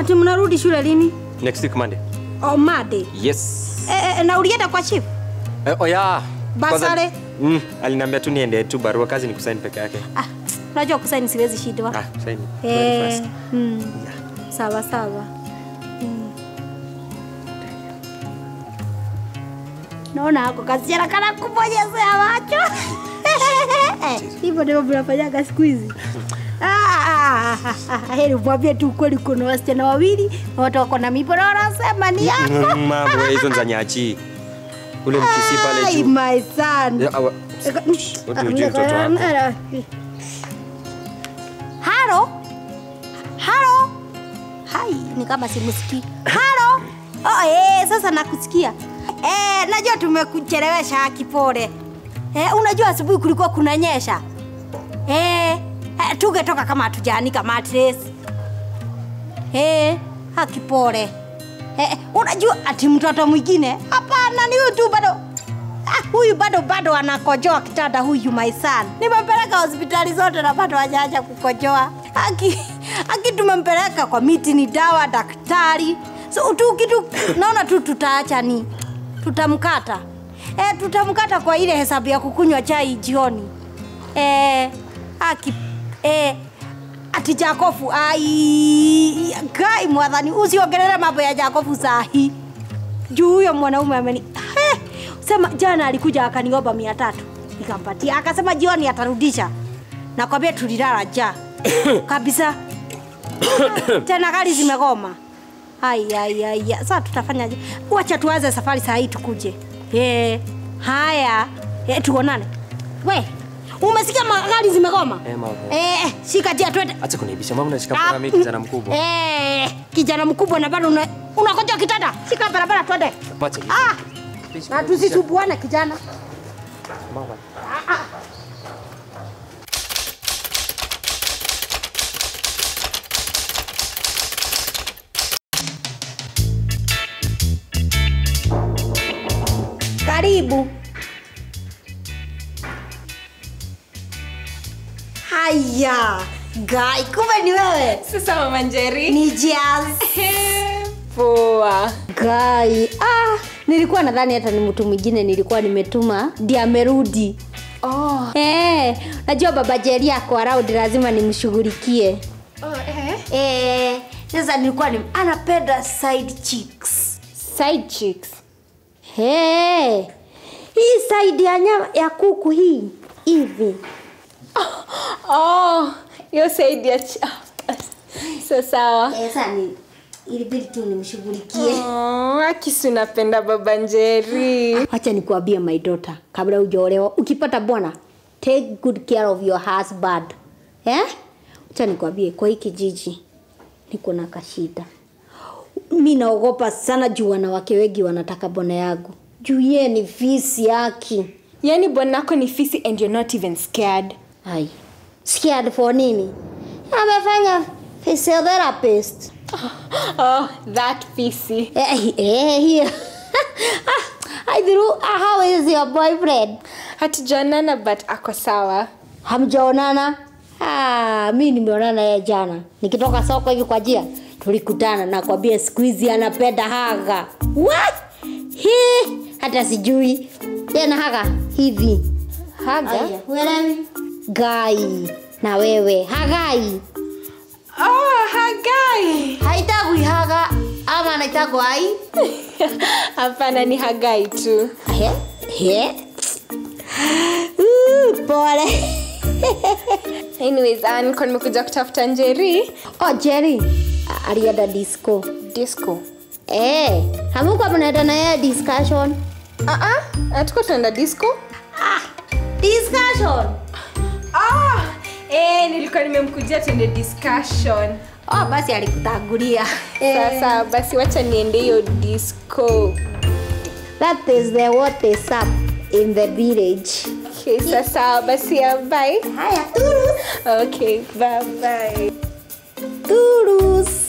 Ati mnarudi shule lini? Next week Monday. Oh, Monday. Yes. Eh, eh, na ulienda kwa chief? Eh, oh yeah. Kwanza- Basare? Mm, aliniambia tu niende tu barua kazi ni kusaini peke yake. Ah, unajua kusaini siwezi shindwa. Ah, kusaini. Very Eh, fast. mm. Sawa sawa. Mm. Naona hako kasichana kana kubonyezea macho. Hivyo ndivyo mnafanyaga siku hizi. Ah, heri mwambie tu ukweli, kuna wasichana wawili na watu wako na mipo na wanasema ni yako. Mm, Mambo hizo ni za nyachi. Ule mkisi pale Ai, juu. my son. Ya, awa- Wote hujui mtoto wako. Halo? Halo? Hai, ni kama simusikii. Halo? Oh, eh, sasa nakusikia. Eh, najua tumekuchelewesha kipore. Eh, unajua asubuhi kulikuwa kunanyesha. Eh, eh tungetoka kama hatujaanika mattress. Eh, hakipore. Eh, unajua ati mtoto mwingine? Hapana, ni huyu tu bado. Ah, huyu bado bado anakojoa kitanda huyu my son. Nimempeleka hospitali zote na bado hajaacha kukojoa. Aki, aki tumempeleka kwa miti ni dawa daktari. So tu kitu naona tu tutaacha ni tutamkata. Eh, tutamkata kwa ile hesabu ya kukunywa chai jioni. Eh, aki eh ati Jakofu ai kai mwathani usiongelele mambo ya Jakofu sahi juu huyo mwanaume ameni He, sema jana alikuja akaniomba mia tatu nikampatia akasema jioni atarudisha nakwambia tulilala ja kabisa tena gari zimegoma ai ai ai sasa tutafanyaje wacha tuanze safari saa hii tukuje eh haya eh, tuonane we umesikia magari zimegoma Eh, mama. eh, shika jia twende Acha kuniibisha mama unashika kwa mimi kijana mkubwa. Eh, kijana mkubwa na bado una- unakoja kitanda. Shika barabara twende. Wacha hiyo. Ah, na tusisumbuane kijana. Mama. Karibu. Haya, Gai, kumbe ni wewe. Sasa mama Njeri. Ni Jazz. Poa. Gai, ah, nilikuwa nadhani hata ni mtu mwingine nilikuwa nimetuma ndiye amerudi. Oh. Eh, najua baba Jerry ako around lazima nimshughulikie. Oh, eh. Eh, sasa nilikuwa ni anapenda side chicks. Side chicks. Hey, hii side ya nyama ya kuku hii hivi. Oh, hiyo side ya ch- ah, so sawa. Eh, sasa ni ilibidi tu nimshughulikie. Oh, akisi unapenda baba Njeri. Acha nikuambie my daughter, kabla hujaolewa, ukipata bwana, take good care of your husband. Eh? Acha nikuambie kwa hii kijiji niko na kashida. Mi naogopa sana juu wanawake wengi wanataka bwana yangu. Juu yeye ni fisi yaki. Yaani bwanako ni fisi and you're not even scared. Hai. Scared for nini? Amefanya physiotherapist. Oh, that fisi. Eh, eh, here. I threw, how is your boyfriend? Hatujaonana but ako sawa. Hamjaonana? Ah, mi nimeonana yeye jana. Nikitoka soko hivi kwa njia, tulikutana na kwambia siku hizi anapenda haga. What? He, hata sijui. Tena haga hivi. Haga? Uelewi? Gai. Na wewe, hagai. Oh, Hagai. Haitagwi haga ama anaitagwa ai? Hapana ni Hagai tu. He? He? Uh, pole. Anyways, uh, nilikuwa nimekuja kutafuta Njeri. oh, Jerry. a- Alienda disco. Disco. Eh, hamuko mnaenda na yeye discussion? Ah ah, hatuko tunaenda disco? Ah, discussion. Ah, eh, nilikuwa nimemkujia tuende discussion. Oh, basi alikutangulia. Sasa basi wacha niende hiyo disco. That is the what is up in the village. Okay, sasa basi ya bye. Haya, turus. Okay, bye bye. Turus.